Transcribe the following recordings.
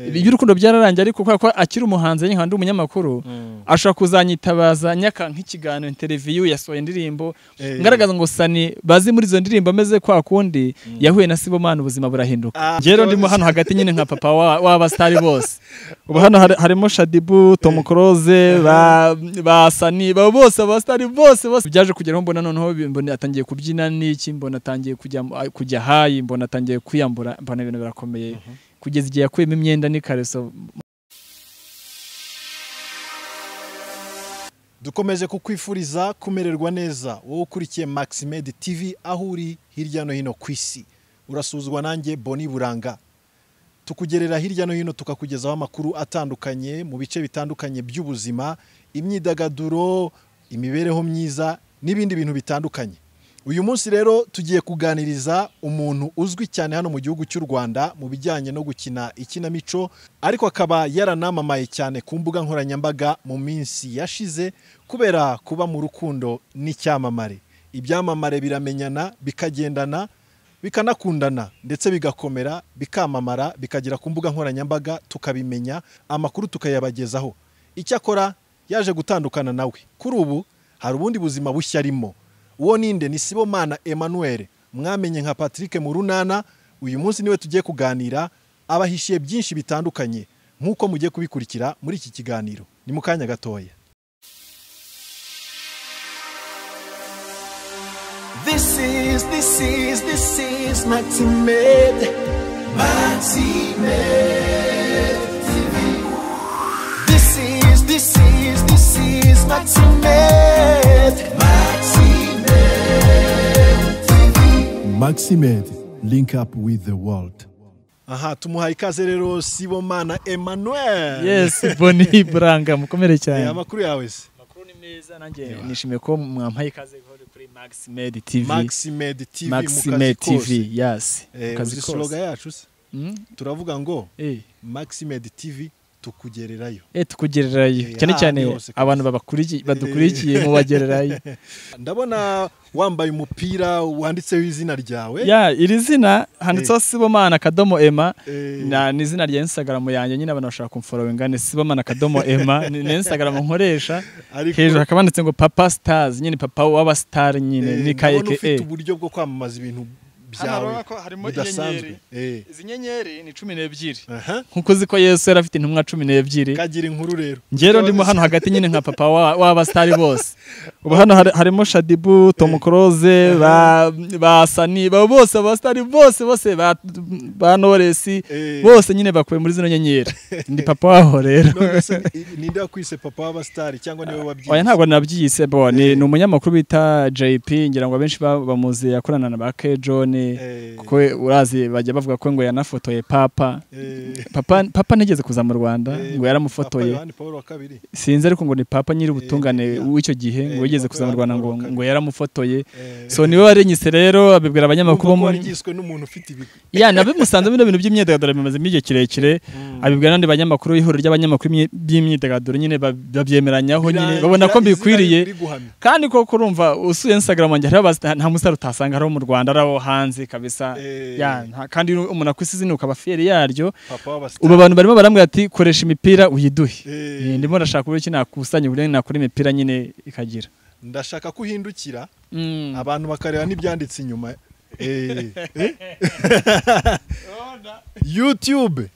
iby'urukundo byararangiye ariko kubera ko akiri umuhanzi nkaba ndi umunyamakuru ashobora kuzanyitabaza nyaka nk'ikiganiro interiviyu yasohoye indirimbo ngaragaza ngo sani bazi muri izo ndirimbo ameze kwa kundi yahuye na sibomana ubuzima burahinduka rero ndimo hano hagati nyine nka papa w'abasitari bose ubu hano harimo shadibu tomu koroze ba sani bose abasitari bose bose byaje kugeraho mbona noneho mbona atangiye kubyina n'iki mbona atangiye kujya hayi mbona atangiye kwiyambura mbona ibintu birakomeye kugeza igihe yakuyemo imyenda n'ikareso dukomeje kukwifuriza kumererwa neza wowe ukurikiye maximed tv aho uri hirya no hino ku isi urasuzwa nanjye boni buranga tukugerera hirya no hino tukakugezaho amakuru atandukanye mu bice bitandukanye by'ubuzima imyidagaduro imibereho myiza n'ibindi bintu bitandukanye uyu munsi rero tugiye kuganiriza umuntu uzwi cyane hano mu gihugu cy'u rwanda mu bijyanye no gukina ikinamico ariko akaba yaranamamaye cyane ku mbuga nkoranyambaga mu minsi yashize kubera kuba mu rukundo n'icyamamare ibyamamare biramenyana bikagendana bikanakundana ndetse bigakomera bikamamara bikagera ku mbuga nkoranyambaga tukabimenya amakuru tukayabagezaho icyakora yaje gutandukana nawe kuri ubu hari ubundi buzima bushya arimo uwo ninde ni sibomana emmanuel mwamenye nka patrick mu runana uyu munsi niwe tugiye kuganira abahishiye byinshi bitandukanye nk'uko mugiye kubikurikira muri iki kiganiro ni mu kanya gatoya This is, this is, this is Maximed. Maximed TV. This is, this is, this is Maximed. Maximed. Maximed, link up with the world. aha tumuhaye ikaze rero sibomana emmanuel yesi boni buranga mukomere Eh, cyane amakuru yawe se amakuru ni meza nanjye nishimiye ko mwampaye ikaze hori kuri maximed tv maximed tv maximed tv tv yasi mu kazi uzi kose slogan yacu se Mm, turavuga ngo eh. maximed tv tukugererayo eh tukugererayo Eh, cyane ah, cyane ni hose ku abantu babakurikiye badukurikiye mubagererayo ndabona wambaye umupira wanditseho izina ryawe ya iri zina handitseho sibomana akadomo ema Eh, na ni izina rya instagram yanjye nyine abantu bashaka kumforowinga ni sibomana akadomo ema ni ni instagram nkoresha ariko- hejuru hakaba handitse ngo papa stars nyine papa w'abasitari nyine Eh, ni ka ndabona ufite eke uburyo bwo kwamamaza ibintu byawe bidasanzwe Eh, izi nyenyeri ni cumi n'ebyiri aha. nk'uko uzi ko yesu yari afite intumwa cumi n'ebyiri kagira inkuru rero ngero ndimo hano hagati nyine nka papa wa- w'abasitari bose ubu hano hari- harimo shadibu tomu koroze ba ba sani ba bose abasitari bose bose ba ba noresi Eh. bose nyine bakuwe muri zino nyenyeri ndi papa waho rero None se ni- ninde wakwise papa w'abasitari cyangwa niwe oya wabyize ntabwo nabyiyise bo ni, ni umunyamakuru bita JP ngira ngo abenshi ba- bamuzi yakorana na ba K John Eh, kuko urazi bajya bavuga ko ngo yanafotoye papa eh, papa papa ntigeze kuza mu Rwanda eh, ngo Papa yaramufotoye Yohani Pawulo wa kabiri sinzi ariko ngo ni papa nyiri ubutungane Eh, w'icyo gihe ngo eh, yigeze Papa kuza mu Rwanda ngo Yohani ngo yaramufotoye Eh, so niwe warenyise rero abibwira abanyamakuru bo urumva ko muri warigizwe n'umuntu ufite ibi- ya nabimusanze bino bintu by'imyidagaduro bimazemo igihe kirekire abibwira n'andi banyamakuru ihuriro ry'abanyamakuru b'imyi- by'imyidagaduro nyine bab- babyemeranyaho nyine Birangira babona ko izina mbikwiriye riri guhamya. kandi koko urumva usuye instagram wanjye hariho abasita- nta musitari utasanga hariho mu rwanda ari aho hanze kabisa Eh. ya nta- kandi umuntu akwisi izina ukaba fiyeri yaryo papa w'abasitari ubu abantu barimo barambwira ati koresha imipira uyiduhe Eh, Eh, ndimo ndashaka uburyo ki nakusanya uburyo nakora imipira nyine ikagira ndashaka ko uhindukira Mm. abantu bakareba n'ibyanditse inyuma Eh, eh. youtube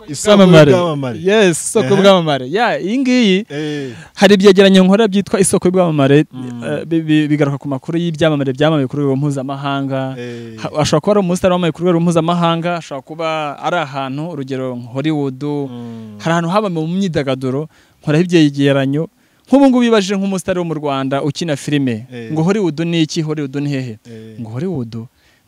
isoko y'ubwamamare. yes isoko Aha. y'ubwamamare ya iyi ngiyi Eh, hari ibyegeranyo nkora byitwa isoko y'ubwamamare eh, bi- bi- bigaruka ku makuru y'ibyamamare byamamaye ku rwego mpuzamahanga Eh. Ha- ashobora kuba ari umusitari wamamaye ku rwego mpuzamahanga ashobora kuba ari ahantu urugero nka hollywood hari ahantu haba mu myidagaduro nkoraho ibyegeranyo nk'ubu ngubu bibajije nk'umusitari wo mu rwanda ukina filime Eh. ngo hollywood ni iki hollywood ni hehe Eh. ngo hollywood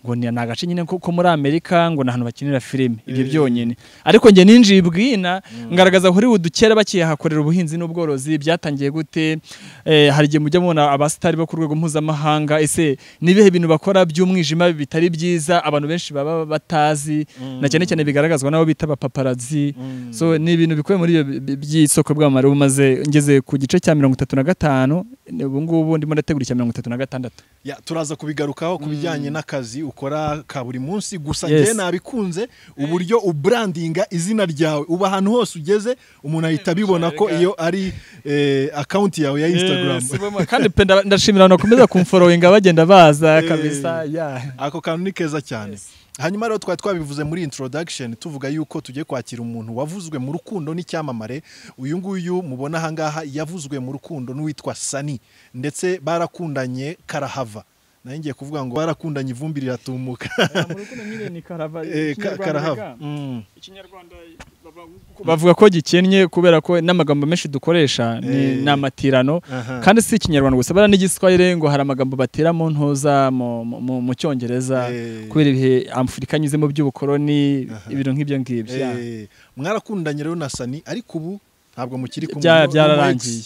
ngo ni ni agace nyine ko ko muri amerika ngo ni ahantu bakinira filime ibyo Eh. byonyine ariko njye ninjiye ibwina ngaragaza hollywood kera bakihakorera ubuhinzi n'ubworozi byatangiye gute Eh, hari igihe mujya mubona abasitari bo ku rwego mpuzamahanga ese ni ibihe bintu bakora by'umwijima bitari byiza abantu benshi baba batazi na cyane cyane bigaragazwa n'abo bita abapaparazi so ni ibintu bikubiye muri ibyo bi- by'isoko bw'amamare ubu maze ngeze ku gice cya mirongo itatu na gatanu ubu ngubu ndimo ndategura icya mirongo itatu na gatandatu ya, turaza kubigarukaho ku bijyanye n'akazi ukora ka buri munsi gusa Yes. njye nabikunze uburyo uburandinga izina ryawe uba ahantu hose ugeze umuntu ahita abibona ko iyo ari eh, akawunti yawe ya instagram Yes, bamwe- kandi pe nda- ndashimira abantu bakomeza kumforowinga bagenda baza Eh. kabisa yeah. ako kantu ni keza cyane hanyuma rero twari twabivuze muri introduction tuvuga yuko tugiye kwakira umuntu wavuzwe mu rukundo n'icyamamare uyu nguyu mubona ahangaha yavuzwe mu rukundo n'uwitwa sani ndetse barakundanye karahava nayo ngiye kuvuga ngo barakundanye ivumbi riratumuka Eh, ka- karahava Mm. bavuga ko gikennye kubera ko n'amagambo menshi dukoresha ni, Eh. ni amatirano Aha. kandi si ikinyarwanda gusa bara n'igiswahili ngo hari amagambo batera mu ntoza mu, mu- mu, mu cyongereza Eh. kubera ibihe afurika anyuzemo by'ubukoloni ibintu nk'ibyo ngibyo yeah. Eh, mwarakundanye rero na sani ariko ubu ntabwo mukiri kumwe Bya- byararangiye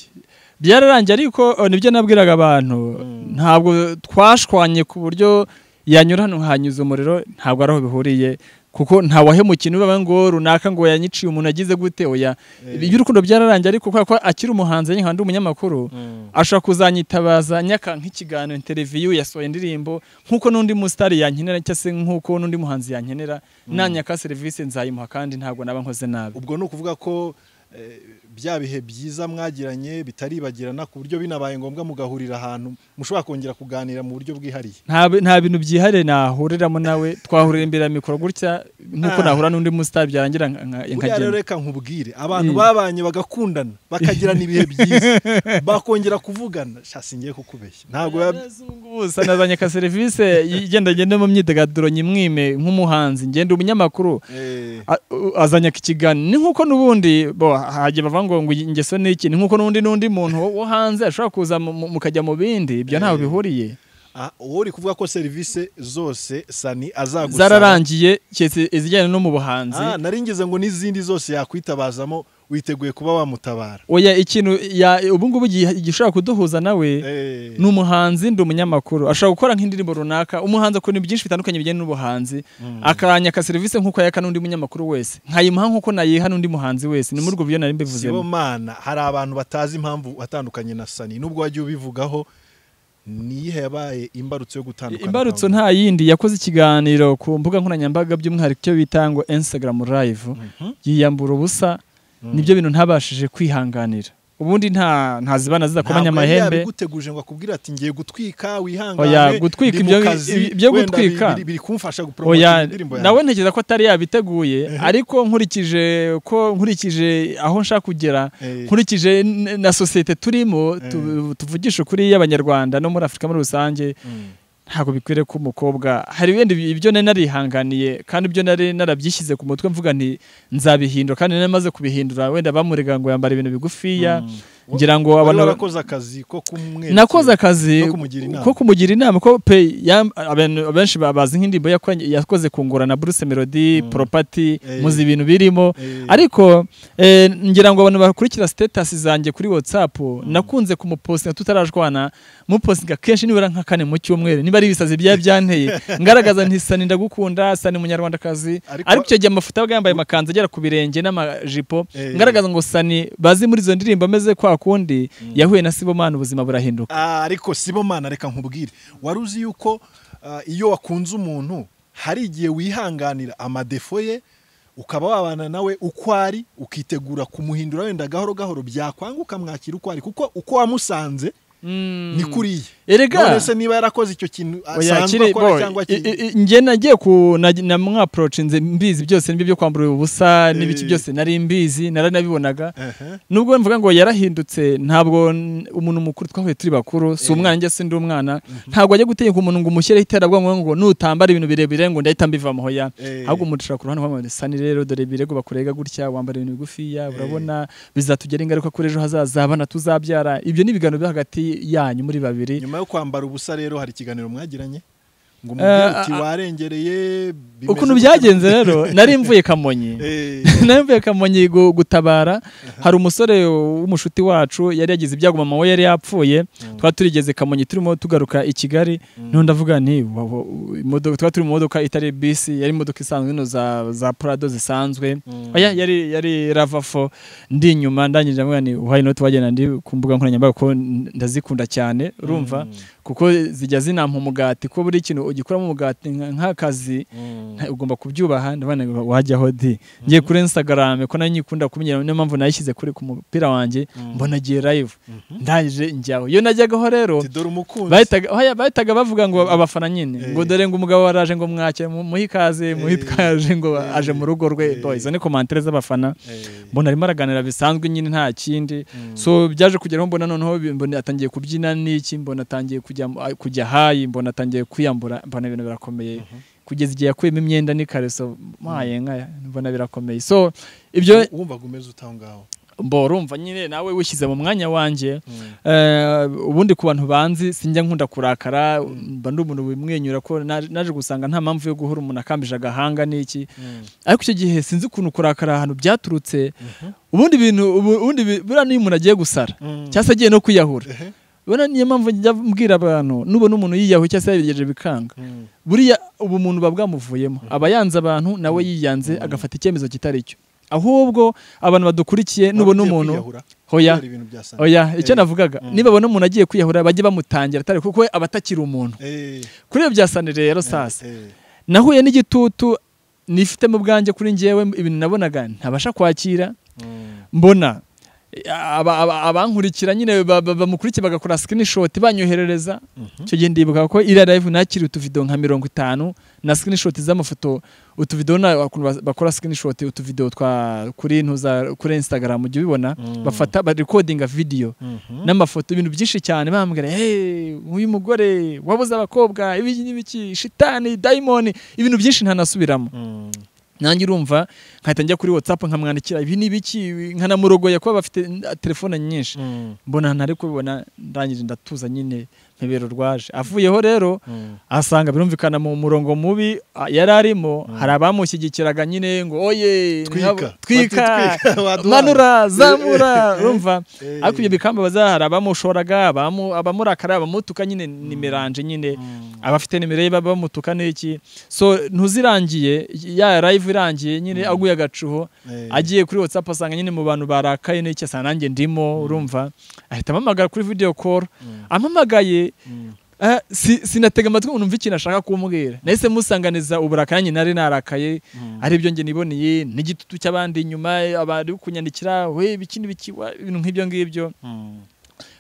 byararangiye ariko eh, nibyo nabwiraga abantu ntabwo twashwanye ku buryo yanyura hano hanyuze umuriro ntabwo ari aho bihuriye kuko ntawahemukiye n'ubaga ngo runaka ngo yanyiciye umuntu agize gute oya iby'urukundo byararangiye ariko kubera ko akiri umuhanzi nyine kandi umunyamakuru ashobora kuzanyitabaza nyaka nk'ikiganiro interiviyu yasohoye indirimbo nk'uko n'undi musitari yankenera cyangwa se nk'uko n'undi muhanzi yankenera nanyaka serivisi nzayimuha kandi ntabwo naba nkoze nabi ubwo ni ukuvuga ko eh, bya bihe byiza mwagiranye bitaribagirana ku buryo binabaye ngombwa mugahurira ahantu mushobora kongera kuganira mu buryo bwihariye nta bi- nta bintu byihariye nahuriramo nawe twahurira imbere ya mikoro gutya nk'uko Ah. nahura n'undi musitari byarangira nka- nka- buriya rero nkagenda reka nkubwire abantu Mm. babanye bagakundana bakagirana ibihe byiza bakongera kuvugana sha singiye kukubeshya ntabwo biba- ubusa nazanye ka serivisi igenda agenda mu myidagaduro nyimwime nk'umuhanzi ngenda umunyamakuru Eh, A- u- azanya ikiganiro ni nk'uko n'ubundi bo hajya bavuga ngo ngo ingeso ni iki ni nk'uko n'undi n'undi muntu wo- wo hanze ashobora kuza mu- mu- mukajya mu bindi ibyo ntaho Eh. bihuriye ah, uwo uri kuvuga ko serivisi zose sani azagusaba zararangiye keretse izijyanye no mu Ah, buhanzi nari ngize ngo n'izindi zose yakwitabazamo witeguye kuba wamutabara oya ikintu ya ubu ngubu gi- gishobora kuduhuza nawe Eh, ni umuhanzi ndi umunyamakuru ashobora gukora nk'indirimbo runaka umuhanzi akora ibintu byinshi bitandukanye bijyanye n'ubuhanzi akaranya aka serivisi nk'uko yaka n'undi munyamakuru wese nkayimuha nk'uko nayiha n'undi muhanzi wese ni muri ubwo buryo nari mbivuzemo Sibomana hari abantu batazi impamvu watandukanye na Sani nubwo wagiye ubivugaho niyihe yabaye imbarutso yo gutandukana imbarutso nawe? nta yindi yakoze ikiganiro ku mbuga nkoranyambaga by'umwihariko icyo bita ngo instagram live yiyambura ubusa nibyo bintu ntabashije kwihanganira ubundi nta ntazibana zidakomanya Ntabwo yari amahembe yabiguteguje ngo akubwire ati ngiye gutwika wihangane Oya, gutwika ndi mu ibyo- kazi, ibyo wenda gutwika. biri- biri kumfasha gupromota oya indirimbo nawe ntekereza ko atari yabiteguye ariko nkurikije ko nkurikije aho nshaka kugera Eh. nkurikije n- na sosiyete turimo tu- tuvugishe kuri y'abanyarwanda no muri afurika muri rusange ntabwo bikwiriye ko umukobwa hari ibindi bi- ibyo nari narihanganiye kandi ibyo nari narabyishyize ku mutwe mvuga nti nzabihindura kandi nari maze kubihindura wenda bamurega ngo yambara ibintu bigufiya ngira ngo abona abana warakoze akazi ko kumwe nakoze akazi no kumugira inama. ko kumugira inama ko pe yam- abantu benshi babazi nk'indirimbo yakoranye- yakoze kungura na Bruce Melody Propati Eh. muzi ibintu birimo Eh. ariko eh, ngira ngo abantu bakurikira status zanjye kuri WhatsApp nakunze kumupostinga tutarajwana mupostinga kenshi nibura nka kane mu cyumweru niba ari ibisazi byaba byanteye ngaragaza nti sani ndagukunda sani munyarwandakazi Ariko- ariko icyo gihe amafuta yabaga yambaye amakanzu agera ku birenge n'amajipo Eh. ngaragaza ngo sani bazi muri izo ndirimbo ameze kwa kundi yahuye na Sibomana ubuzima burahinduka Ah, ariko Sibomana reka nkubwire wari uzi yuko ah, iyo wakunze umuntu hari igihe wihanganira amadefo ye ukaba wabana nawe uko ari ukitegura kumuhindura wenda gahoro gahoro byakwanga ukamwakira uko ari kuko uko wamusanze ni kuriya Erega. none se niba yarakoze icyo kintu Oya, asanzwe kiri- akora boy, cyangwa i- ki- i- i- njye nagiye ku na- na mwapproach nze mbizi byose nibyo byo kwambura ubusa n'ibiki Eh. byose nari mbizi naranabibonaga Ehe. nubwo mvuga ngo yarahindutse ntabwo n- umuntu mukuru twahuye turi bakuru si umwana njye sindi umwana ntabwo ajya gutegeka umuntu ngo umushyireho iterabwoba ngo nutambara ibintu birebire ngo ndahita mbivamo hoya Eh. ahubwo umucira ku ruhande wamubona sani rero dore birego bakurega gutya wambara ibintu bigufiya urabona bizatugera ingaruka kuri ejo hazaza abana tuzabyara ibyo ni ibiganiro byo hagati yanyu muri babiri nyuma yo kwambara ubusa rero hari ikiganiro mwagiranye ngo Eh, umubwire uti ah, ah. warengereye bimeze ukuntu gute?" byagenze rero nari mvuye kamonyi Eh, nawe mvuye kamonyi gu- gutabara hari umusore w'umushuti wacu yari yagize ibyago mama we yari yapfuye twari turigeze kamonyi turimo tugaruka i kigali noneho ndavuga nti wa- wa- imodoka twari turi mu modoka itari bisi yari imodoka isanzwe ino za, za prado zisanzwe oya yari yari ravafo ndi inyuma ndangije ndavuga ni uhaye inoti wagenda ndi ku mbuga nkoranyambaga ko ndazikunda cyane urumva kuko zijya zinampa umugati ko buri kintu ugikuramo umugati nka- nk'akazi nta- ugomba kubyubaha ndabona wajyaho di ngiye kuri instagram ko nayo nyikunda kumenyera niyo mpamvu nayishyize kuri ku mupira wanjye mbona agiye live ndaje njyaho iyo najyagaho rero dore umukunzi bahitaga oya, bahitaga bavuga ngo abafana nyine Eh. ngo dore ngo umugabo waraje ngo mwakire mu- muhe ikaze muhitwaje ngo Eh. aje mu rugo rwe Do, izo ni komantere z'abafana Eh, mbona arimo araganira bisanzwe nyine nta kindi so byaje kugeraho mbona noneho bi- mbona atangiye kubyina n'iki mbona atangiye kujya mu- kujya hayi mbona atangiye kwiyambura mbona ibintu birakomeye kugeza igihe yakuyemo imyenda n'ikariso mayenga mbona birakomeye so ibyo wumvaga umeze utaho ngaho mbo urumva nyine nawe wishyize mu mwanya wanjye Eh, ubundi ku bantu banzi sinjya nkunda kurakara mba ndi umuntu wimwenyura ko naje naje gusanga nta mpamvu yo guhura umuntu akambije agahanga n'iki ariko icyo gihe sinzi ukuntu kurakara ahantu byaturutse ubundi bintu ubu- ubundi bi- buriya n'iyo umuntu agiye gusara cyangwa se agiye no kwiyahura Ehe. ubona niyo mpamvu njya mbwira abantu nubona umuntu yiyahuye cyangwa se yabigejeje bikanga Mm. buriya ubu umuntu buba bwamuvuyemo aba yanze abantu nawe yiyanze agafata icyemezo kitari cyo ahubwo abantu badukurikiye nubona Wagiye umuntu kwiyahura? hoya Kubera ibintu bya sana. oya icyo Eh, navugaga niba abona umuntu agiye kwiyahura bajye bamutangira atari kuko we aba atakiri umuntu eh, kuri ibyo bya sani rero sasa eh, nahuye n'igitutu nifite mu bwanjye kuri njyewe ibintu nabonaga ntabasha kwakira mbona eh, aba- aba- abankurikira nyine ba- ba- bamukurikira bagakora sikinishoti banyoherereza icyo gihe ndibuka ko iriya live nakiri utuvido nka mirongo itanu na sikinishoti z'amafoto utuvido na ukuntu bas- bakora sikinishoti utuvido twa kuri ntuza kuri instagram ujya ubibona bafata barekodinga vidiyo n'amafoto ibintu byinshi cyane bambwira hey uyu mugore wabuze abakobwa ibiki n'ibiki shitani dayimoni ibintu byinshi ntanasubiramo mm, nanjye urumva nkahita njya kuri whatsapp nkamwandikira ibi ni ibiki nkanamurogoya kuba bafite n- telefone nyinshi mm, mbona ntari kubibona ndangije ndatuza nyine mpebero rwaje avuyeho rero mm. asanga birumvikana mu murongo mubi a- yari arimo hari abamushyigikiraga nyine ngo oye Twika. nkabo- twika Bati twika, waduhaye." manura zamura urumva Eh. ariko ibyo bikambabaza hari abamushoraga abamu- abamurakara abamutuka nyine nimeranje nyine abafite nimero ye baba bamutuka n'iki so ntuzirangiye ya live irangiye nyine aguye agacuho Eh. agiye kuri whatsapp asanga nyine mu bantu barakaye n'iki asanga nanjye ndimo urumva ahita ampamagara kuri video call ampamagaye ah, si- sinatega amatwi ngo numve ikintu ashaka kumbwira nahise musanganiza uburakari nanjye nari narakaye aribyo njye niboneye n'igitutu cy'abandi inyuma abari kunyandikira we ibiki n'ibiki wa- ibintu nk'ibyo ngibyo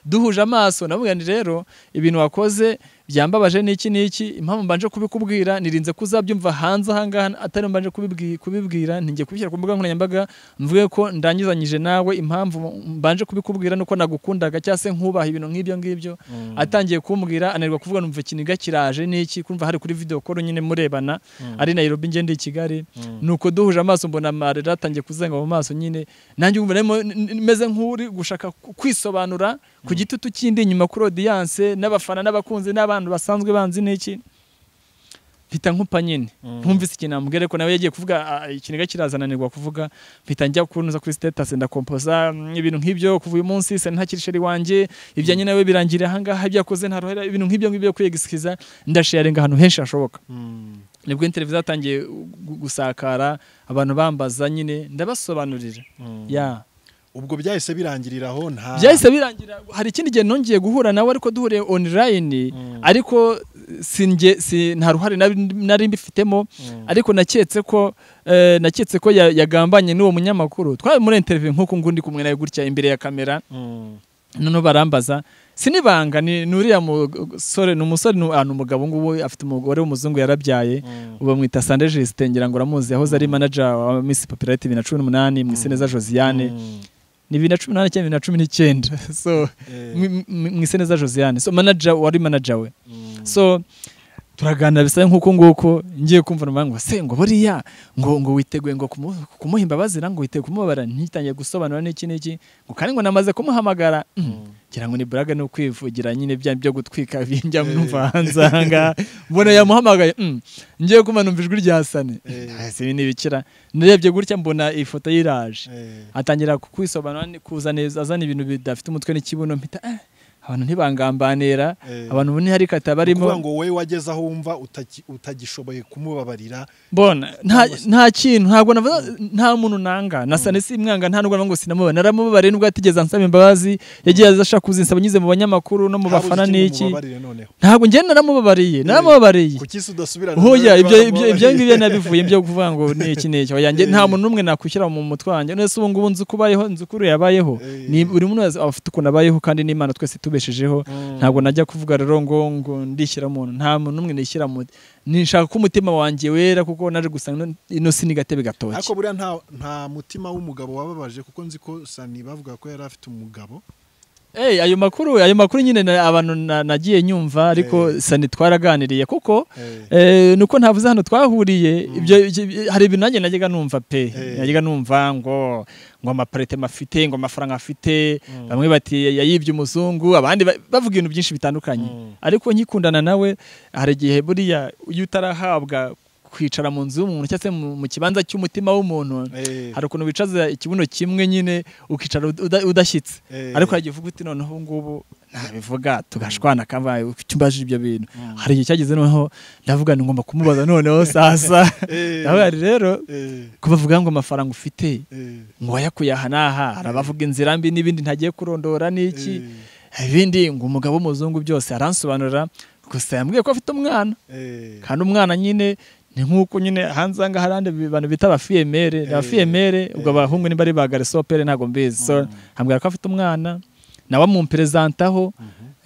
duhuje amaso namubwira nti rero ibintu wakoze byambabaje n'iki n'iki impamvu mbanje kubikubwira nirinze ko uzabyumva hanze ahangaha atari mbanje kubibwi- kubibwira ntingiye kubishyira ku mbuga nkoranyambaga mvuge ko ndangizanyije nawe impamvu mbanje kubikubwira nuko nagukundaga cyangwa se nkubaha ibintu nk'ibyo ngibyo atangiye kumbwira ananirwa kuvuga numva ikiniga kiraje n'iki kumva hari kuri video call nyine murebana ari Nairobi ngende i Kigali nuko duhuje amaso mbona amarira atangiye kuzenga mu maso nyine nanjye umva narimo n- n- meze nk'uri gushaka ku- kwisobanura ku gitutu kindi inyuma kuri audience n'abafana n'abakunzi n'abantu basanzwe banzi n'iki mpita nkupa nyine ntumvise ikintu amubwira ko nawe yagiye kuvuga ah, ikiniga kirazananirwa kuvuga mpita njya kunoza kuri status ndakompoza mm, ibintu nk'ibyo kuva uyu munsi se ntakiri sheri wanjye ibyanjye nawe birangirira ahangaha ibyo yakoze ntarohera ibintu nk'ibyo ngibyo kwiyegisikiza ndasharinga ahantu henshi hashoboka nibwo inteleviziyo yatangiye gu- gusakara abantu bambaza nyine ndabasobanurira ya ubwo byahise birangirira aho nta byahise birangira hari ikindi gihe nongeye guhura nawe ariko duhuriye online ariko sinjye si nta ruhare nari- nari mbifitemo ariko naketse ko eh, naketse ko ya- yagambanye n'uwo munyamakuru twari muri interview nk'uko ngundi kumwe nawe gutya imbere ya kamera Mm, noneho barambaza sinibanga ni ni uriya musore ni umusore ni ahantu umugabo ngubu afite umugore w'umuzungu yarabyaye ubu bamwita Sande Justin ngira ngo uramuzi yahoze ari manager wa Miss Popularity 2018 mu Iseneza Josiane mm, ni bibiri na cumi n'umunani cyangwa bibiri na cumi n'icyenda so Eh. mwi- mwi- mu isi neza josiane so manager wari manager we mm. so turaganira bisa nk'uko nguko ngiye kumva numva ngo se ngo buriya ngo ngo witeguye ngo kumu- kumuha imbabazira ngo witeguye kumubabara ntitangiye gusobanura n'iki n'iki ngo kandi ngo namaze kumuhamagara mm, ngira ngo ni buraga no kwivugira nyine bya byo gutwika bijya numva hanze ahangaha mbona yamuhamagaye mm, ngiye kumva numva ijwi rya sane Eh. Ese ibi ntibikira narebye gutya mbona ifoto ye iraje Eh, atangira kukwisobanura ni- kuza neza azana ibintu bidafite umutwe n'ikibuno mpita eh, abantu ntibangambanira Eh. abantu ubu ntiharikata barimo kuvuga ngo wowe wageze aho wumva utagi- utagishoboye kumubabarira mbona nta nta kintu ntabwo navuga nta muntu nanga nasa nasi imwanga nta nubwo ngo sinamubona naramubabariye nubwo yatigeze ansaba imbabazi yagiye ashaka kuzinsaba nyuze mu banyamakuru no mu Habuze bafana ikindi n'iki umubabarire noneho ntabwo njye naramubabariye naramubabariye kuki se udasubirana hoya nawe ibyo ibyo bamubabariye? ibyo ngibyo nabivuye byo kuvuga ngo ni iki ni iki Oya, njye nta Eh. muntu n'umwe nakwishyira mu mutwe wanjye none se ubu ngubu nzi uko ubayeho nzi uko uriya yabayeho Eh. ni buri muntu wese aba afite ukuntu abayeho kandi n'imana twese tubeshejeho Mm. ntabwo najya kuvuga rero ngo ngo ndishyira umuntu nta muntu n'umwe nishyira mu nishaka ko umutima wanjye wera kuko naje gusanga ino- ino si n'agatebe ariko gatoki buriya nta nta mutima w'umugabo wababaje kuko nzi ko sani bavuga ko yari afite umugabo Eh, ayo makuru ayo makuru nyine na- abantu na- nagiye nyumva ariko sani twaraganiriye kuko Eh, Eh, ni uko ntavuze hano twahuriye ibyo ibyo- hari ibintu nanjye najyaga numva pe Eh. najyaga numva ngo ngo amaparite afite ngo amafaranga afite bamwe bati yayibye umuzungu abandi ba- bavuga ibintu byinshi bitandukanye Mm. ariko nkikundana nawe hari igihe buriya iyo utarahabwa kwicara mu nzu y'umuntu cyangwa se mu mu kibanza cy'umutima w'umuntu eh, hari ukuntu wicaza ikibuno kimwe nyine ukicara uda- udashyitse eh, ariko hari igihe uvuga uti noneho ubu ngubu nabivuga tugashwana kabaye ucyumbajije ibyo bintu hari igihe cyageze noneho ndavuga ngo ngomba kumubaza noneho sasa eh, ndavuga nti rero eh, kubavuga ngo amafaranga ufite eh, ngo wayakuye aha n'aha hari abavuga inzira mbi n'ibindi ntagiye kurondora n'iki eh, ibindi ngo umugabo w'umuzungu byose aransobanurira gusa yambwiye ko afite umwana eh, kandi umwana nyine ni nk'uko nyine hanze aha ngaha hari abandi bantu bita abafiyemere ni abafiyemere ubwo abahungu niba ari ba garisopere ntabwo mbizi so ambwira ko afite umwana nawe amumperezantaho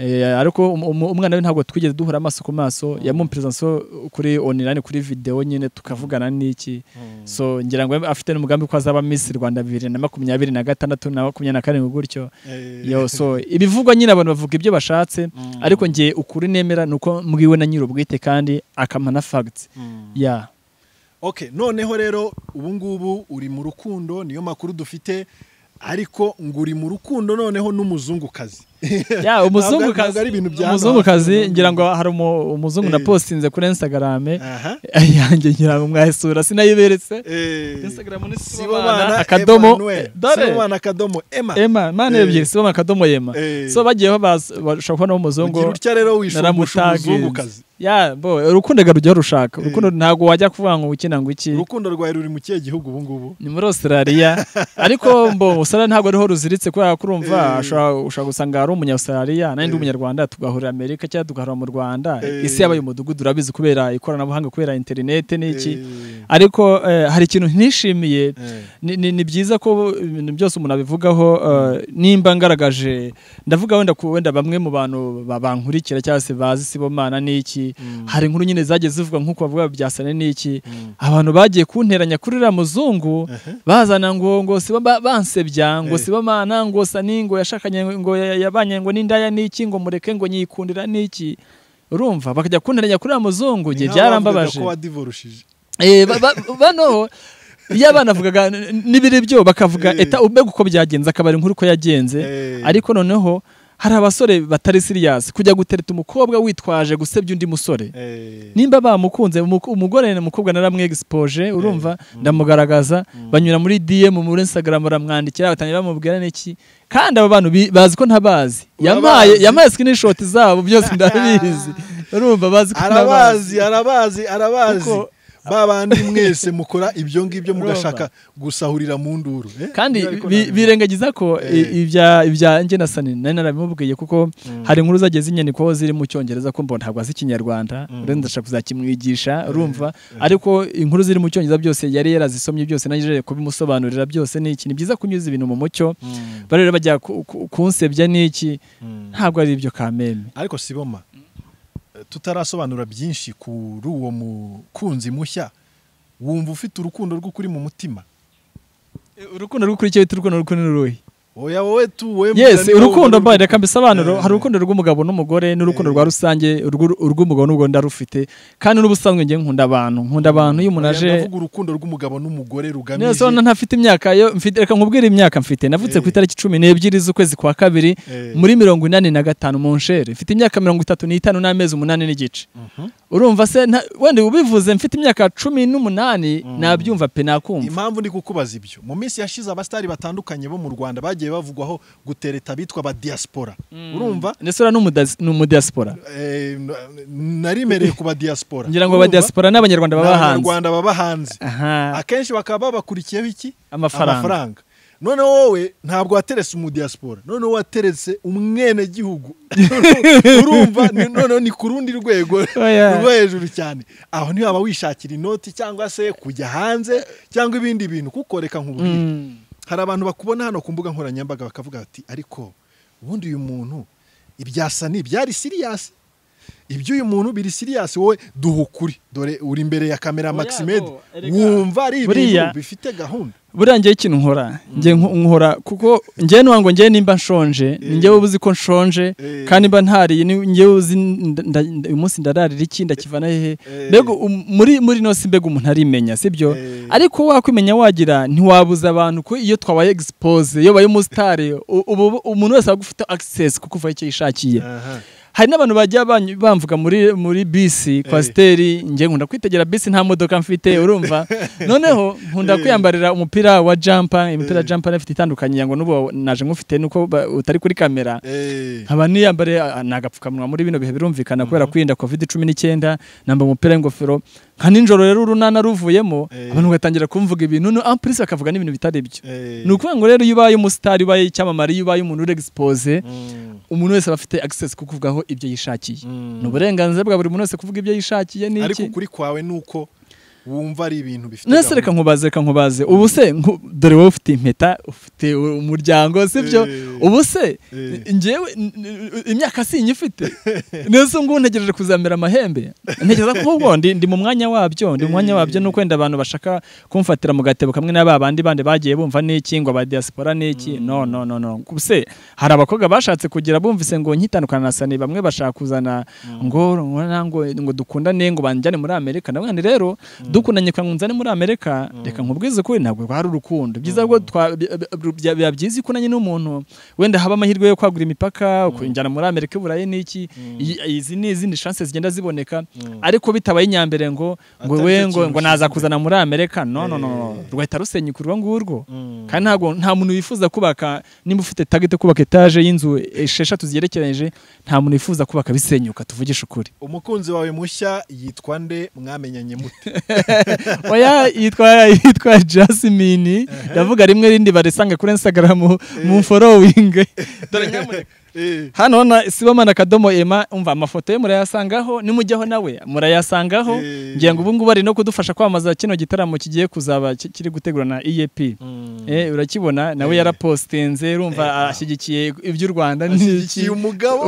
eh, ariko um- um- umwana we ntabwo twigeze duhura amaso ku maso yamumperezanso kuri online kuri videwo nyine tukavugana n'iki so ngira ngo afite n'umugambi ko azaba Miss Rwanda bibiri na makumyabiri na gatandatu na makumyabiri na karindwi gutyo eh, yo so ibivugwa nyine abantu bavuga ibyo bashatse ariko njye ukuri nemera ni uko mbwiwe na nyiri ubwite kandi akampa na fagiti mm. ya ok noneho rero ubu ngubu uri mu rukundo niyo makuru dufite ariko ngo uri mu rukundo noneho n'umuzungukazi ya Ntabwo ari umuzungukazi ibintu bya hano umuzungukazi hafi. ngira ngo hari umu- umuzungu Eh. na postinze kuri instagrame aha yanjye ngira ngo mwayisura sinayiberetse eh, instagram ni sibomana sibomana akadomo Emmanuel, dore sibomana akadomo ema ema mana Eh. ebyiri sibomana akadomo yema Eh. so bagiyeho baza- bashobora kubona ugira umuzungu utya rero wishumbusha naramutagenze. umuzungukazi ya bo urukundo rugiye rushaka Eh. urukundo ntabwo wajya kuvuga ngo ukina ngo iki urukundo rwawe ruri mu kihe gihugu ubu ngubu ni muri australia ariko mbo australia ntabwo ariho ruziritse kubera ko urumva Eh. ashobora- ushobora gusanga hari umunya australia nanjye ndi Eh. umunyarwanda tugahurira amerika cyangwa tugahurira mu rwanda Eh. isi yabaye umudugudu urabizi kubera ikoranabuhanga kubera interinete n'iki Eh, ariko eh, hari ikintu nishimiye eh, ni, ni, ni byiza ko ibintu byose umuntu abivugaho eh, nimba ngaragaje ndavuga wenda ku wenda bamwe mu bantu ba- bankurikira cyangwa se bazi sibomana n'iki Mm. hari inkuru nyine zagiye zivuga nk'uko bavuga byasane n'iki Mm. abantu bagiye kunteranya kuri uriya muzungu Aha. bazana ngo ngo siba ba- bansebya ngo Eh. sibomana ngo sani ngo yashakanye ngo ya- yabanye ngo n'indaya n'iki ngo mureke ngo nyikundira n'iki urumva bakajya kunteranya kuri uriya muzungu ni njye nkaho bavugaga byarambabaje ko wadivorushije Eh, ba- ba- bano iyo abana bavugaga n- n'ibiri byo bakavuga Eh. eta ubega uko byagenze akabari inkuru uko yagenze Eh, ariko noneho hari abasore batari siriyasi kujya gutereta umukobwa witwaje gusebya undi musore eh, nimba bamukunze umuko- umugore na mukobwa naramwegisipoje urumva ndamugaragaza banyura muri DM muri Instagram baramwandikira batangira bamubwira n'iki kandi abo bantu bi- bazi ko ntabazi yamaye Urabazi. yamaye screenshot zabo byose ndabizi urumva bazi ko ntabazi arabazi arabazi arabazi Kuko- ba bandi mwese mukora ibyo ngibyo Urumva. mugashaka gusahurira mu nduru eh? kandi Ariko bi- ntabwo- birengagiza ko i- Eh. ibya ibya njye na sani nari narabimubwiye kuko hari inkuru zagiye zinyandikwaho ziri mu cyongereza ko mbona ntabwo azi ikinyarwanda urenda ndashaka kuzakimwigisha urumva ariko inkuru ziri mu cyongereza byose yari yarazisomye byose nagejeje kubimusobanurira byose ni iki ni byiza kunyuza ibintu mu mucyo Mm, bari rero bajya ku- ku- kunsebya n'iki mm. ntabwo ari ibyo kameme ariko siboma eh, tutarasobanura byinshi kuri uwo mukunzi mushya wumva ufite urukundo rw'ukuri mu mutima urukundo rw'ukuri icyo bita urukundo rw'ukuri ni uruhe oya wowe tu wowe yes mugani wawe urukundo urwo- mbaye reka mbisobanuro Eh. hari urukundo rw'umugabo n'umugore n'urukundo Eh. rwa rusange urwo- urw'umugabo n'umugore ndarufite kandi n'ubusanzwe njye nkunda abantu nkunda abantu iyo umuntu Oya, aje ndavuga urukundo r'umugabo n'umugore rugamije neza urabona ntafite imyaka yo mfite reka nkubwire imyaka mfite navutse ku Eh. itariki cumi n'ebyiri z'ukwezi kwa kabiri Eh. muri mirongo inani na gatanu mu nshere mfite imyaka mirongo itatu n'itanu n'amezi umunani n'igice urumva se nta- wenda ubivuze mfite imyaka cumi n'umunani nabyumva pe nakumva impamvu ndi kukubaza ibyo mu minsi yashize abasitari batandukanye bo mu rwanda bagiye bavugwaho gutereta abitwa ba diaspora urumva ndetse uriya ni umudas- ni umudiyasipora Eh, n- narimereye ku ba diaspora ngira ngo Urumva? abadiyasipora ni abanyarwanda Ni baba hanze abanyarwanda baba hanze aha akenshi bakaba babakurikiyeho iki Amafaranga. none wowe ntabwo wateretse umudiyasipora none wateretse umwenegihugu urumva ni- noneho ni ku rundi rwego Oya. ruba hejuru cyane aho ntiwaba wishakira inoti cyangwa se kujya hanze cyangwa ibindi bintu kuko reka nk'ubwire Mm. hari abantu bakubona hano ku mbuga nkoranyambaga bakavuga bati ariko ubundi uyu muntu ibyasani byari siriyasi ibyo uyu muntu biri siriyasi wowe duha ukuri dore uri imbere ya kamera Oya, maximed no, erega. wumva ari ibintu Buriya- bifite gahunda buriya njyewe ikintu nkora njye nko- nkora kuko njyewe ntiwango njyewe nimba nshonje ni njyewe uba uzi ko nshonje Eh. kandi mba ntariye ni njyewe uzi nda- nda- nda- uyu munsi ndararira iki ndakivana hehe Eh. mbega um- muri muri ino si mbega umuntu arimenya sibyo Eh. ariko wakwimenya wagira ntiwabuza abantu ko iyo twabaye egisipose iyo ubaye umusitari u- ubu umuntu wese aba ufite agisesi kuko uva icyo yishakiye Aha. hari n'abantu bajya banyu- bamvuga muri muri bisi kwasiteri njye nkunda kwitegera bisi nta modoka mfite urumva noneho nkunda kwiyambarira umupira wa jampa imipira ya jampa ifite itandukanye ngo n'ubu naje nk'ufite nuko ba- utari kuri kamera Eh, nkaba niyambare ah, ni agapfukamunwa muri bino bihe birumvikana kubera kwirinda covid cumi n'icyenda namba umupira w'ingofero nka nijoro rero urunana ruvuyemo Eh. abantu bagatangira kumvuga ibintu no ampurisi bakavuga n'ibintu bitari byo eh, ni ukuvuga ngo rero iyo ubaye umusitari ubaye icyamamare iyo ubaye umuntu uri egisipoze mm, umuntu wese aba afite access ku kuvugaho ibyo yishakiye mm. ni uburenganzira bwa buri muntu wese kuvuga ibyo yishakiye ni ariko iki ukuri kwawe ni uko wumva ari ibintu bifite nese reka nkubaze reka nkubaze ubu se nku- dore wowe ufite impeta ufite u- umuryango sibyo Eh. ubu se Eh. njyewe n- n- imyaka si inyifite nese ngubu ntegereje kuzamera amahembe ntekereza ko ahubwo ndi ndi mu mwanya wabyo ndi mu mwanya wabyo ni ukwenda abantu bashaka kumfatira mu gatebo kamwe na ba bandi bandi bagiye bumva n'iki ngo aba diaspora n'iki no no no no se hari abakobwa bashatse kugira bumvise ngo nkitandukana na sani bamwe bashaka kuzana ngo ngo- ngo ngo dukundane ngo banjyane muri amerika nawe nti rero dukundanye kandi nzane muri amerika reka nkubwize ukuri ntabwo rwari urukundo byiza bwo twa- bi- bi- bi- biba byiza iyo ukunanye n'umuntu wenda haba amahirwe yo kwagura imipaka kujyana muri amerika burayi n'iki iyi- izi ni izindi shanse zigenda ziboneka ariko bitabaye inyambere ngo ngo Atari we cyo ngo kintu ngo naza kuzana muri amerika no no no Eh. rwahita rusenya urwo ngurwo Mm. kandi ntabwo nta muntu wifuza kubaka nimba ufite tagete kubaka etaje y'inzu esheshatu zigerekeranyije nta muntu wifuza kubaka bisenyuka tuvugishe ukuri umukunzi wawe mushya yitwa nde mwamenyanye mute oya yitwa yitwa Jasmine ndavuga rimwe rindi barisange kuri Instagram mu following dore nyamuneka Eh, hano na Sibomana Kadomo Emma umva amafoto ye murayasangaho nimujyaho nawe murayasangaho Eh. ngira ngo ubu ngubu ari no kudufasha kwamamaza kino gitaramo kigiye kuzaba ki- kiri gutegurwa na EAP mm. eh urakibona nawe yarapostinze urumva ashyigikiye iby'u Rwanda n'iki Ashyigikiye umugabo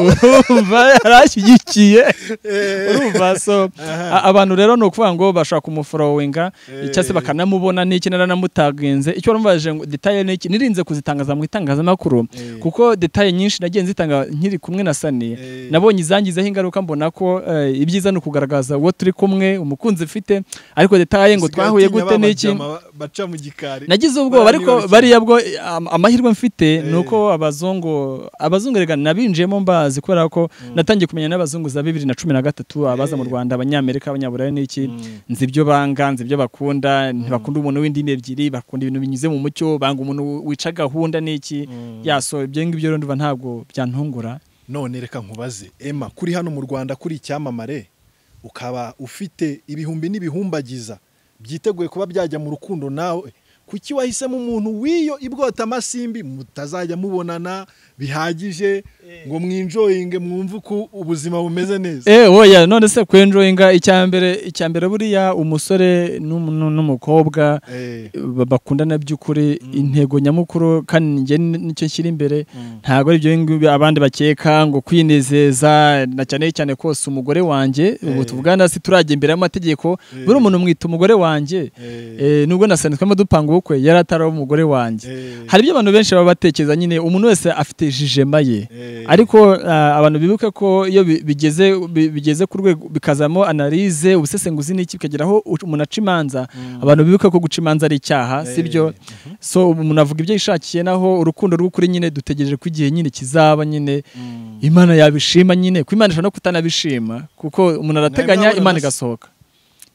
urumva yarashyigikiye Eh. urumva so a- abantu rero ni ukuvuga ngo bashobora kumuforowenga cyangwa se bakanamubona n'iki naranamutagenze icyo baramubajije ngo detaye n'iki nirinze kuzitangaza mu itangazamakuru Eh. kuko detaye nyinshi nagiye nzitanga nkiri kumwe na Sani Eh. nabonye izangizeho ingaruka mbona ko eh, ibyiza ni ukugaragaza uwo turi kumwe umukunzi mfite ariko detaye ngo Usigaye twahuye utinya gute ba n'iki bajama ba- baca mu gikari nagize ubwoba ariko Baranibarukira. bariya bwo eh, am- amahirwe mfite Eh. ni uko abazungu abazungu rega nabinjiyemo mbazi kubera ko natangiye kumenya n'abazungu za bibiri na cumi na gatatu abaza mu Eh. rwanda abanyamerika abanyaburayi n'iki Mm. nzi ibyo banga nzi ibyo bakunda ntibakunda umuntu w'indimi ebyiri bakunda ibintu binyuze mu mucyo banga umuntu wica gahunda n'iki Mm. yaso ibyo ngibyo rero ndumva ntabwo byantungura none reka nkubaze ema kuri hano mu rwanda kuri icyamamare ukaba ufite ibihumbi n'ibihumbagiza byiteguye kuba byajya mu rukundo nawe kuki wahisemo umuntu w'iyo ibwotamasimbi mutazajya mubonana bihagije ngo mwinjoyinge mwumve uko ubuzima bumeze neza Eh oya none se kwenjoyinga icyambere icyambere buriya umusore n'um- n'umukobwa Eh, ba- bakundana by'ukuri intego nyamukuru kandi njye ni- nicyo nshyira imbere Mm. ntabwo ari ibyo ngibi abandi bakeka ngo kwinezeza na cyane cyane kose umugore wanjye ubu Eh. tuvugana si turajya imbere y'amategeko buri umuntu mwita umugore wanjye eh, Eh, nubwo nasanzwemo dupanga bukwe yari atari umugore wanjye Eh, hari ibyo abantu benshi baba batekereza nyine umuntu wese afite jijema ye eh, ariko ah, abantu bibuke ko iyo bi- bigeze bi- bigeze ku rwego bikazamo analize ubusesenguzi n'iki bikagera aho u- umuntu aca imanza abantu bibuke ko guca imanza ari icyaha sibyo so umuntu avuga ibyo yishakiye naho urukundo rw'ukuri nyine dutegereje ko igihe nyine kizaba nyine imana yabishima nyine ku imana ishobora no kutanabishima kuko umuntu arateganya Mwebwe imana abana igasohoka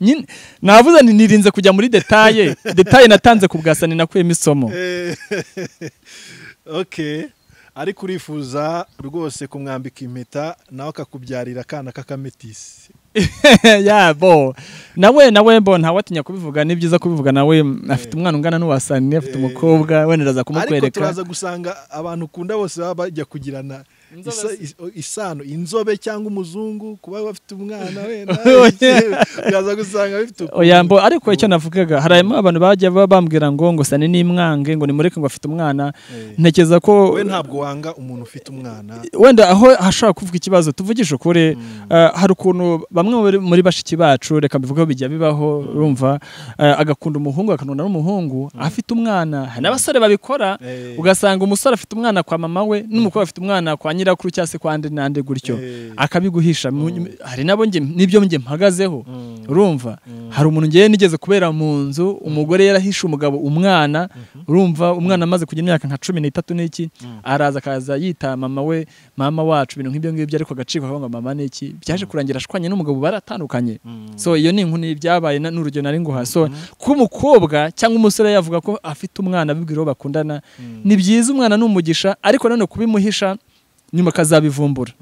Nyine- navuze nti nirinze kujya muri detaye detaye natanze ku bwasani nakuyemo isomo eh, okay ariko urifuza rwose kumwambika impeta nawe akakubyarira akana k'akametisi yabo nawe nawe mbo ntawe atinya kubivuga ni byiza kubivuga nawe m- afite umwana ungana n'uwasani afite Eh. umukobwa wenda aza ariko kumukwereka turaza gusanga abantu ukunda bose baba bajya kugirana Inzobe isa- is- isano inzobe cyangwa umuzungu kuba bafite umwana wenda Oya. uraza gusanga bifite ukuntu. oya mbo ariko icyo navugaga hari harimo abantu bajya baba bambwira ngo ngo sani nimwange ngo nimureke ngo afite umwana Eh. ntekereza ko wowe ntabwo wanga umuntu ufite umwana wenda aho hashobora kuvuga ikibazo tuvugishe ukuri eh, hari ukuntu bamwe muri- muri bashiki bacu reka mbivugeho bijya bibaho urumva eh, agakunda umuhungu akanunda n'umuhungu afite umwana hari n'abasore babikora Eh. ugasanga umusore afite umwana kwa mama we n'umukobwa afite umwana kwa nyirakuru cyangwa se kwa andi n'andi gutyo Eh. akabiguhisha Mu- hari nabo njye- n'ibyo njye mpagazeho urumva hari umuntu ngewe nigeze kubera mu nzu umugore yarahishe umugabo umwana urumva umwana amaze kugira imyaka nka cumi n'itatu n'iki araza akaza yita mama we mama wacu ibintu nk'ibyo ngibyo ariko agaciro akavuga ngo mama n'iki byaje kurangira ashwanye n'umugabo baratandukanye so iyo ni inkuru y'ibyabaye na- n'urugero nari nguha so kuba umukobwa cyangwa umusore yavuga ko afite umwana abibwira uwo bakundana ni byiza umwana ni umugisha ariko nanone kubimuhisha nyuma akazabivumbura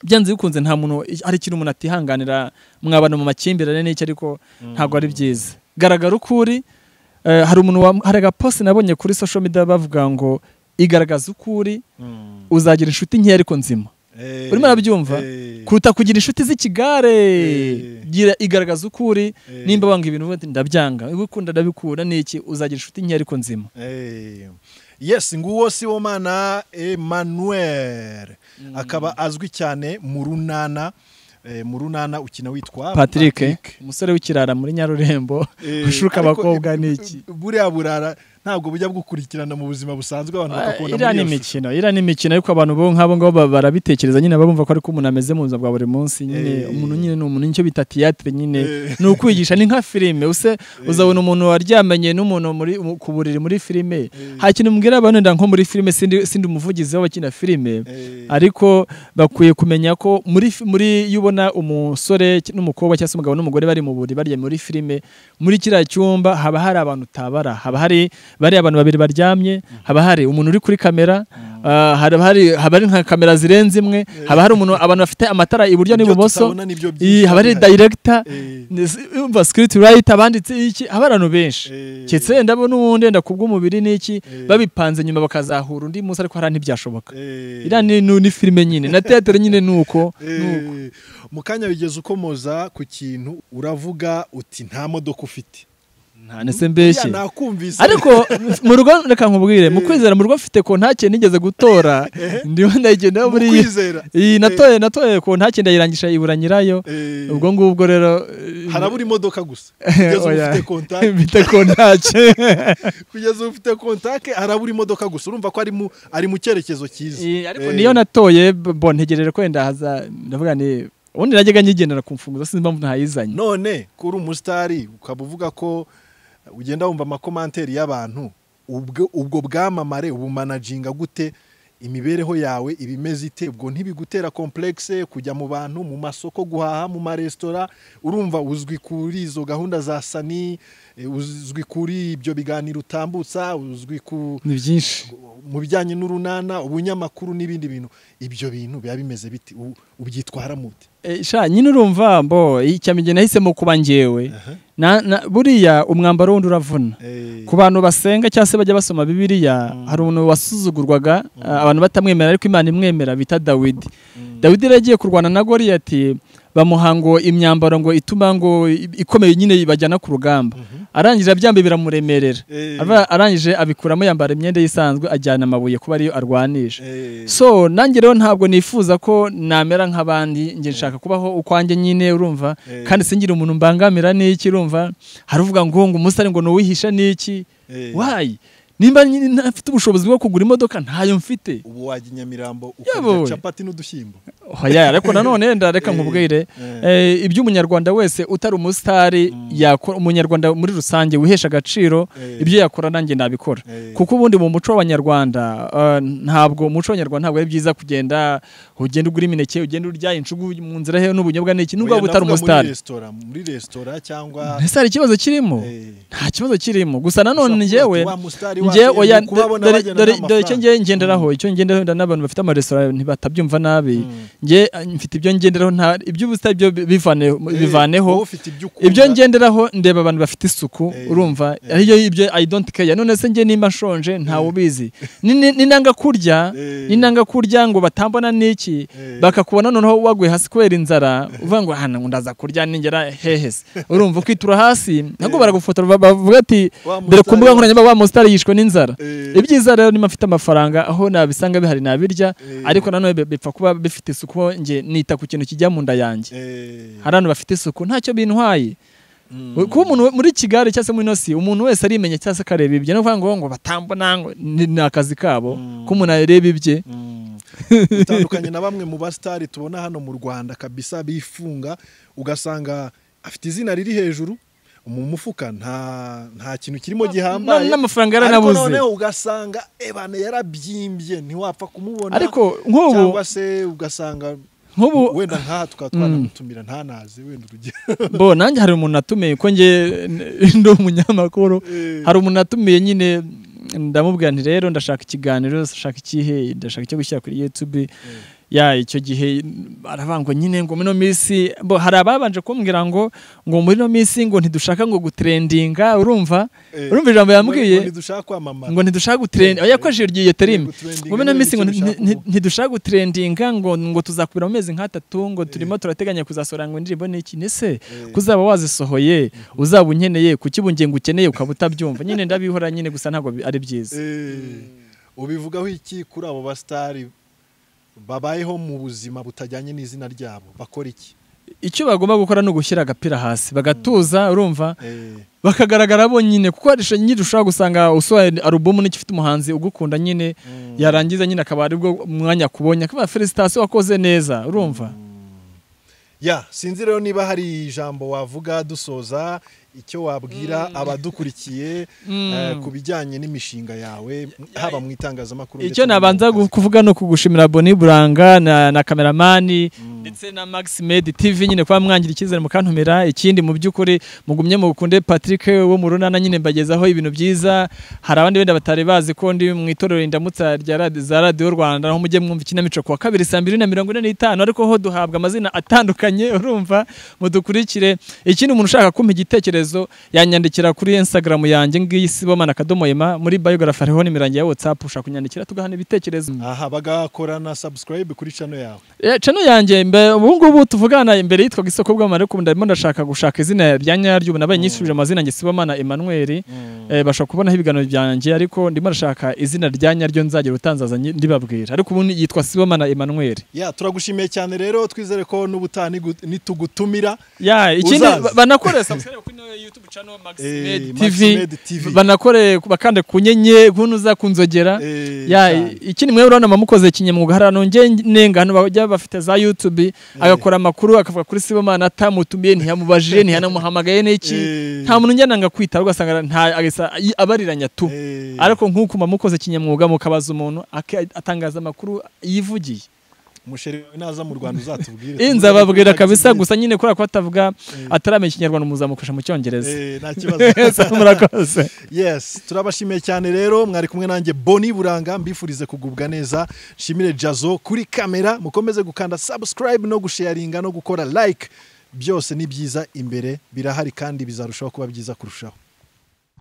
byanze bikunze nta muntu hari ikintu umuntu atihanganira mwabana mu makimbirane n'iki ariko ntabwo ari byiza garagara uko uri eh, hari umuntu wa- hari agaposi nabonye kuri social media bavuga ngo igaragaza uko uri uzagira inshuti nke ariko nzima Eh, urimo urabyumva eh, kuruta kugira inshuti z'ikigare Eh. gira igaragaza uko uri Eh. nimba wanga ibintu ubundi ndabyanga ibikunda ndabikura n'iki uzagira inshuti nke ariko nzima eh. yes nguwo si wo mana emmanuel akaba azwi cyane mu runana Eh, mu runana ukina witwa patrick umusore w'ikirara muri nyarurembo Eh, ushuka ariko, abakobwa eh, n'iki buriya burara ntabwo bujya bwukurikirana mu buzima busanzwe abantu bakakubona iriya ni muri iyo shusho. imikino iriya ni imikino ariko abantu bo nk'abo ngabo ba- barabitekereza nyine bumva ko ariko umuntu ameze mu buzima bwa buri munsi nyine Eh. umuntu nyine ni umuntu nicyo bita tiyatire nyine Eh. ni ukwigisha ni nka filime use uzabona umuntu waryamanye n'umuntu muri mu- ku buriri muri filime hari ikintu mbwira abantu wenda nko muri filime sindi sindi umuvugizi w'abakina filime Eh, ariko bakwiye kumenya ko muri fi- muri iyo ubona umusore n'umukobwa cyangwa se umugabo n'umugore bari mu buriri baryamye muri filime muri kiriya cyumba haba hari abantu utabara haba hari bariya abantu babiri baryamye haba hari umuntu uri kuri kamera ah, haba hari haba hari nka kamera zirenze imwe haba hari umuntu abantu bafite amatara iburyo ibyo n'ibumoso tutabona nibyo Iyi, byiza haba hari bihari. director Eh. umva script writer abanditse iki haba hari abantu benshi Eh. keretse wenda bo n'ubundi wenda ku bw'umubiri n'iki Eh. babipanze nyuma bakazahura undi munsi ariko hariya ntibyashoboka Eh, iriya ni, ni, ni filime nyine na teatere nyine ni uko eh, mu kanya bigeze ukomoza ku kintu uravuga uti nta modoka ufite ntanese mbeshye Buriya nakumvise ariko mu rugo reka nkubwire mu kwizera mu rugo mfite ko nta kintu nigeze gutora ndiho ndayigendaho muri mu kwizera iyi natoye natoye ko nta kintu ndayirangisha ibura nyirayo Eh, ubwo ngubwo rero eh, harabura imodoka gusa kugeza ubu oya. ufite kontake mfite ko ntacyo kugeza ubu ufite kontake harabura imodoka gusa urumva ko ari mu ari mu cyerekezo cyiza Eh, ariko Eh, niyo natoye b- bo ntegereje ko wenda haza ndavuga ni ubundi najyaga nyigendera ku mfunguzo sinzi impamvu ntayizanye none kuri umusitari ukaba uvuga ko ugenda wumva amakomanteri y'abantu ubwo ubwo bwamamare ubumanaginga gute imibereho yawe iba imeze ite ubwo ntibigutera komplekse kujya mu bantu mu masoko guhaha mu maresitora urumva uzwi kuri izo gahunda za sani eh, uzwi kuri ibyo biganiro utambutsa uzwi ku ni byinshi mu bijyanye n'urunana ubunyamakuru n'ibindi bintu ibyo bintu biba bimeze biti U- ubyitwaramo ute Eh, sha nyine urumva mbo icyamige nahisemo kuba njyewe Na- na- buriya umwambaro wundi uravuna Eh, ku bantu basenga cyangwa se bajya basoma bibiriya hari umuntu wasuzugurwaga ah, abantu batamwemera ariko imana imwemera bita dawidi dawidi yari agiye kurwana na goriyati bamuha ngo imyambaro ngo ituma ngo ikomeye nyine bajyana ku rugamba arangije abyambaye biramuremerera Eh. Aba- arangije abikuramo yambara imyenda isanzwe ajyana amabuye kuba ariyo arwanisha Eh, so nanjye rero ntabwo nifuza ko namera nk'abandi njye nshaka kubaho ukwanjye nyine urumva Eh. kandi singire umuntu mbangamira n'iki urumva hari uvuga ngo ngo umusare ngo nuwihisha n'iki eh. wayi nimba nyine ntafite ubushobozi bwo kugura imodoka ntayo mfite ubu wajya i nyamirambo Yabowe. ukarya capati n'udushyimbo oya ariko nanone ndareka nkubwire eh, ibyo umunyarwanda wese utari umusitari yakora umunyarwanda muri rusange wihesha agaciro Eh. ibyo yakora nanjye nabikora Eh. kuko ubundi mu muco w'abanyarwanda eh, ntabwo umuco w'abanyarwanda ntabwo ari byiza kugenda ugenda ugura imineke ugenda urya incugu mu nzira he n'ubunyobwa n'iki nubwo waba utari umusitari umusitari muri resitora cyangwa ese hari ikibazo kirimo Eh. nta kibazo kirimo gusa nanone Ushobora kuvuga njyewe ati, "Wa musitari wa njye mbere, oya ni ukubabona dore- bagenda dore n'amafaranga." dore icyo ngiye ngenderaho icyo ngenderaho n'abantu bafite amaresitora ntibatabyumva nabi njye eh, mfite ibyo ngenderaho nta iby'ubusitani byo bivane- Eh, bivaneho wowe ufite ibyo ukunda. ibyo ngenderaho ndeba abantu bafite isuku Eh, urumva ariyo ibyo i don't care none se njye nimba nshonje ntawe ubizi Ni- ni- ninanga kurya Eh. ninanga kurya ngo batambona n'iki Eh. bakakubona noneho waguye hasi kubera inzara uvuga ngo hano ndaza kurya ningera hehese urumva ukitura hasi nabwo baragufotora ba- bavuga ati Wa dore ku mbuga musitari- nkoranyambaga wa musitari yishwe n'inzara Eh. ibyiza rero niba mfite amafaranga aho nabisanga bihari nabirya ariko nanone bi- bipfa kuba bifite isuku kuko njye nita ku kintu kijya mu nda yanjye Eh, hari abantu bafite isuku ntacyo bintwaye kuba umuntu we- muri kigali cyangwa se muri inosi umuntu wese arimenya cyangwa se akareba ibye no kuvuga ngo ngo batambona ngo ni ni akazi kabo ko umuntu areba ibye mm. utandukanye na bamwe mu basitari tubona hano mu rwanda kabisa bifunga ugasanga afite izina riri hejuru mu mufuka nta nta kintu kirimo gihambaye Na- n'amafaranga ariko yaranabuze. noneho ugasanga ebane yarabyimbye ntiwapfa kumubona ariko nk'ubu cyangwa se ugasanga nk'ubu wenda nk'aha tukaba twanamutumira ntanaze wenda urugero bo nanjye hari umuntu natumiye ko njye n- ndi umunyamakuru Eh. hari umuntu natumiye nyine ndamubwira nti rero ndashaka ikiganiro ndashaka ikihe ndashaka icyo gushyira kuri youtube ya icyo gihe aravuga ngo nyine ngo muri ino minsi bo hari ababanje kumbwira ngo ngo muri ino minsi ngo ntidushaka ngo gutrendinga urumva Eh. urumva ijambo yambwiye dushaka kwamamara ngo ntidushaka gutrendinga oya yakoresheje iryo gihe terime ngo gutrendinga muri ino niba minsi ngo icyo nti- bishaka nti- kuvuga. ntidushaka gutrendinga ngo ngo tuzakubira mu mezi nk'atatu ngo turimo turateganya kuzasohora ngo indirimbo ni iki nese kuzaba wazisohoye uzaba unkeneye kuki ubungingo ukeneye ukaba utabyumva nyine ndabihora nyine gusa ntabwo bi- ari byiza Eh, ubivugaho iki kuri abo basitari babayeho mu buzima butajyanye n'izina ryabo bakora iki icyo bagomba gukora ni ugushyira agapira hasi bagatuza urumva Eh, bakagaragara bonyine kuko hari nyine ushobora gusanga usohoye alubumu n'igifite umuhanzi ugukunda nyine yarangiza nyine akaba aribwo umwanya akubonye akaba felicitasiyo wakoze neza urumva ya sinzi rero niba hari ijambo wavuga dusoza icyo wabwira abadukurikiye eh, ku bijyanye n'imishinga yawe haba mu itangazamakuru icyo ndetse no mu nabanza kazi. kuvuga ni ukugushimira boni buranga na, na kameramani ndetse na max med tv nyine kuba mwangira icyizere mukantumira ikindi mu by'ukuri mugumye mukunde patrick wo mu runana nyine mbagezaho ibintu byiza hari abandi benda batari bazi ko ndi mu itorero indamutsa rya radi- za radiyo rwanda aho mujye mwumva ikinamico kuwa kabiri saa mbiri na mirongo ine n'itanu ariko ho duhabwa amazina atandukanye urumva mudukurikire ikindi umuntu ushaka kumpa igitekerezo yanyandikira kuri instagram yanjye ngiyi sibomana akadomo ema muri biography hariho n'imirangi ya whatsapp ushaka kunyandikira tugahana ibitekerezo aha bagakora na subscribe kuri chano yawe Eh, channel yanjye mbe- ubu ngubu tuvugana imbere yitwaga isoko bw'amara ariko ubu ndarimo ndashaka gushaka izina rya nyaryo ubu nabaye nyisubije amazina njye sibomana Emmanuel eh, bashobora kubonaho ibiganiro byanjye ariko ndimo ndashaka izina rya nyaryo nzagira utanzaza nyi- ndibabwira ariko ubu ni- yitwa sibomana Emmanuel ya turagushimiye cyane rero twizere ko n'ubutaha nigu- nitugutumira ya ikindi Uzaza. ba- banakore subscribe kuri ino youtube channel Max Eh, Med Max TV Med TV. banakore bakande kunyenye kunuza kunzogera Eh, ya cyane. ikindi mwebwe urabona mukoze kinyamwuga hari ahantu njye nenga hano bajya bafite za youtube agakora amakuru akavuga kuri sibomana atamutumiye ntiyamubajije ntiyanamuhamagaye n'iki Eh. nta muntu njyana ngo akwitaba ugasanga nta agasa- i- abariranya tu Eh. ariko nk'uko muba mukoze kinyamwuga mukabaza umuntu ake- atangaza amakuru yivugiye musheri wawe naza mu rwanda uzatubwire Eh, nzababwira kabisa gusa nyine kubera ko atavuga ataramenya ikinyarwanda muzamufasha mu cyongereza Eh, nta kibazo Ese murakoze yes turabashimiye cyane rero mwari kumwe nanjye boni buranga mbifurize kugubwa neza nshimire jazo kuri kamera mukomeze gukanda subscribe no gusharinga no gukora like byose ni byiza imbere birahari kandi bizarushaho kuba byiza kurushaho